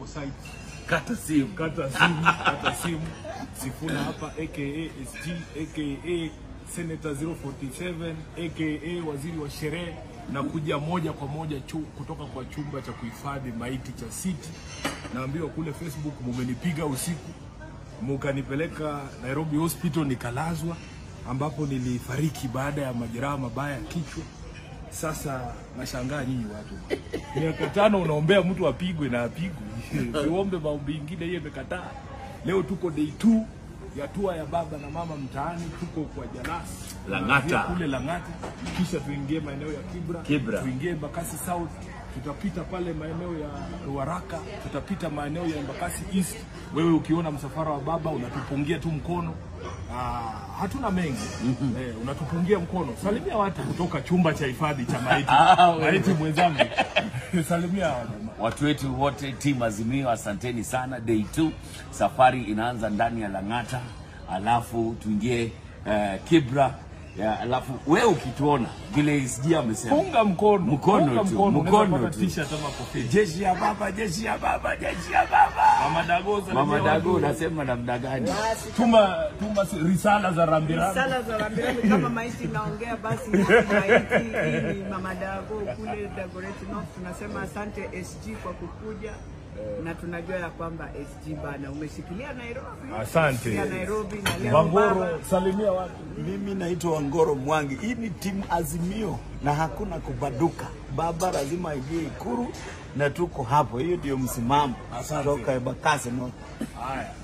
site Kata simu. kata simu kata simu Sifuna hapa aka SG aka Senator 047 aka waziri wa sherehe na kuja moja kwa moja chu, kutoka kwa chumba cha kuhifadhi maiti cha City. Naambiwa kule Facebook mumenipiga usiku, mukanipeleka Nairobi Hospital nikalazwa, ambapo nilifariki baada ya majeraha mabaya ya kichwa. Sasa nashangaa nyinyi watu, miaka tano unaombea mtu apigwe na apigwe, uombe maombi ingine, hiyo imekataa. Leo tuko day 2 ya tua ya baba na mama mtaani, tuko kwa Jalasi Lang'ata. Tunaanzia kule Lang'ata, kisha tuingie maeneo ya Kibra, Kibra. tuingie Embakasi South, tutapita pale maeneo ya Ruaraka, tutapita maeneo ya Embakasi East. Wewe ukiona msafara wa baba unatupungia tu mkono. Ah, hatuna mengi eh, unatupungia mkono. Salimia watu kutoka chumba cha hifadhi cha maiti. Ah, wewe. maiti mwenzangu, salimia hawa jamaa. Watu wetu wote timu Azimio, asanteni sana. Day 2 safari inaanza ndani ya Lang'ata, alafu tuingie eh, Kibra ya, alafu wewe ukituona vile SG amesema Funga mkono, Mkono funga tu, mkono, mkono unaweza pata tu. t-shirt ama kofia. jeshi ya baba, jeshi ya baba, jeshi ya baba. Mama Dago, salimia Mama Dago, watu. unasema namna gani? tuma tuma si- risala za rambirambi. Sala za rambirambi kama maiti inaongea basi maiti hii ni Mama Dago kule Dagoretti North. Tunasema asante SG kwa kukuja na tunajua ya kwamba SG bana umeshikilia Nairobi, Asante. Umeshikilia Nairobi na leo baba Wangoro, salimia watu. Mimi naitwa Wangoro Mwangi. Hii ni timu Azimio na hakuna kubaduka. Baba lazima aingie Ikuru na tuko hapo. Hiyo ndio msimamo Asante. toka Embakasi North. Haya.